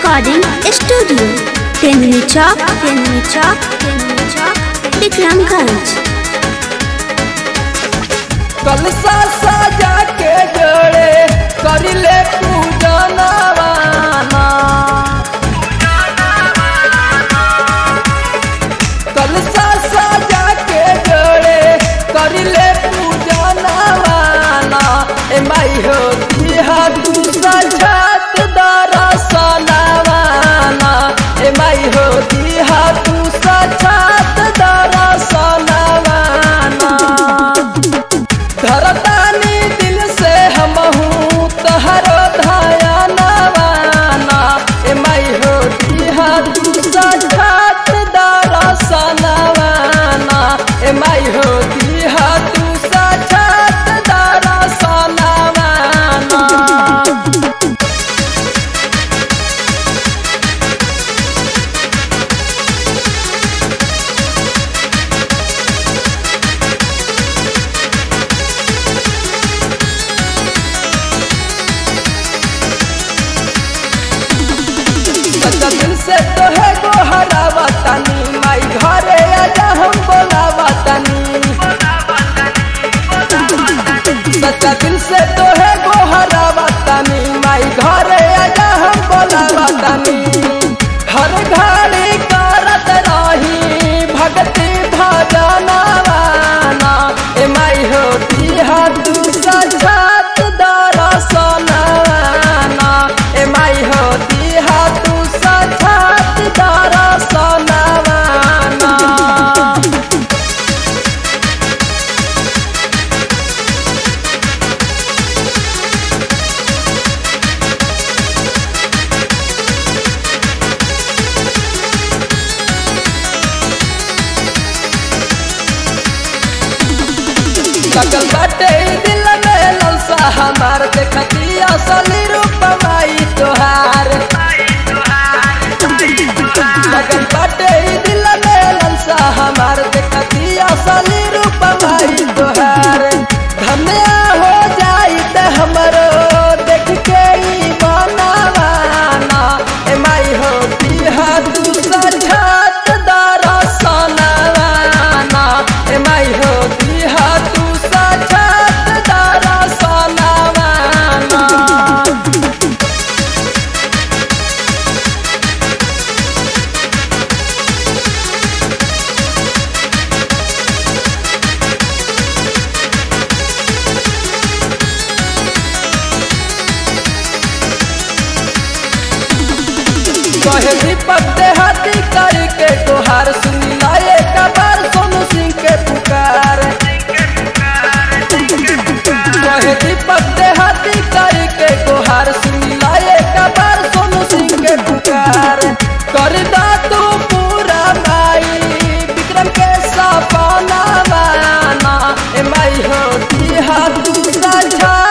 recording studio Tenduli Chowk Tenduli Chowk Tenduli Chowk Vikramganj कलसा सजा के जोड़े करिले पूजनवाना कलसा सजा के जोड़े करिले पूजनवाना ए माई हो दिहा तू सजात दरसनवाना ए माई हो दिहा तू सजात दरसनवाना धरतानी दिल से हमहू तहरो धयनवाना ए माई हो दिहा तू सजात दरसनवाना ए माई हो दिहा तू सजात दरसनवाना सच्चा दिल से तो है गो हरावतानी माई घरे आजा हम बोलावतानी सच्चा दिल से तो है गो हरावतानी माई घरे आजा हम बोलावतानी हर घड़ी करत रही भक्ति भजनवाना ए माई हो दिहा तू सजात दरसनवाना ए माई हो दिहा तू सजात दरसनवाना सकल बाटे ई दिल में ललसा हमार देखती असली रूप माई तोहार सकल बाटे ई दिल में ललसा हमार देखती असली रूप माई तोहार धन्य हो जाई ते हमरो देख के ई मनवाना ए माई हो दिहा तू सजात दरसनवाना ए माई हो दिहा तू सजात दरसनवाना कहे दीपक देहाती करी के तोहार सुनी लाए कबार सोनू सिंह के पुकार कहे दीपक देहाती करी के तोहार सुनी लाए कबार सोनू सिंह के पुकार कर दा तू पूरा माई विक्रम के सपना माना ए माई हो दिहा तू सजा